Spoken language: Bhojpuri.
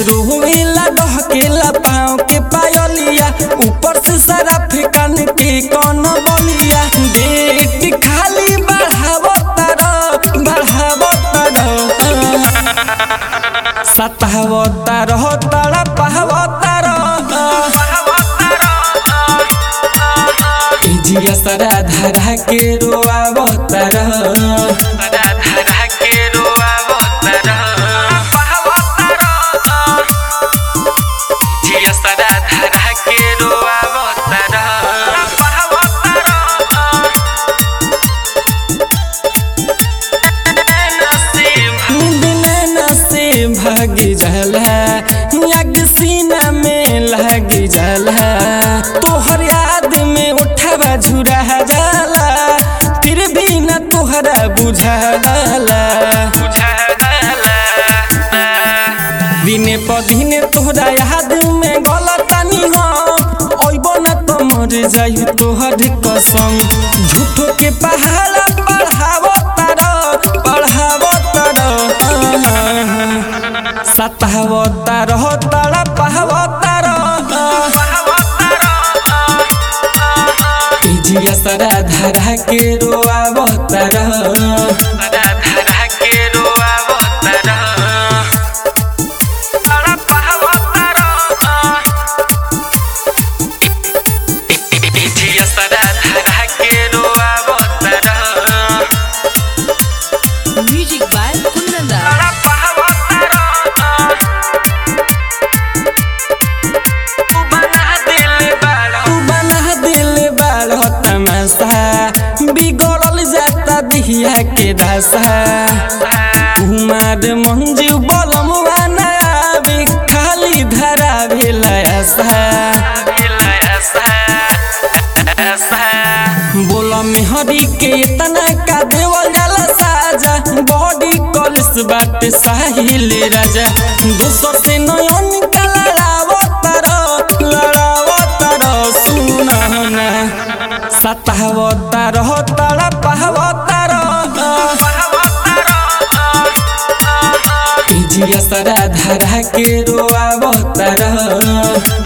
रोवेला डहकेला पाँव के पायलिया ऊपर से सारा फेकन के कौन बलिया डेट खाली बढ़ावो तारा बढ़ावो तारा सतावो तारा तारा पावो तारा जिया सरा धरा के रोआवो तारा धरा के रोआवो तारा जिया सदा धरा के रोआवो तारा बिना से भाग जाला लग सीना में लग जाला तोहर याद में उठावा झुरा जाला फिर भी न तोहरा बुझाला दिने प दिने तोहरा याद में गलतानी हम ओइबो न तो मर जाई तोहर कसम झूठो के पहाड़ा बढ़ावो तारा बढ़ावो तारा सतावो तारा तारा पहावो तारा जिया सरा धरा के रोआवो तारा धरा के रोआवो तारा जिया सदा धरा के रोआवो तारा Music by Kunanda. बना दिल बाड़ तमाशा बिगड़ल जाता दिहिया के दशा कुमार मंजू बलम आवे खाली धरा भेलसा बोला मेहरी के इतना का देवल जाला साजा बॉडी कॉलेज बाट साहिल राजा दोसर से नयन का लड़ावो तारो लड़ावो तारो सुना सतावो तारो तारा पावो तारो जिया सरा धरा के रोआवो तारो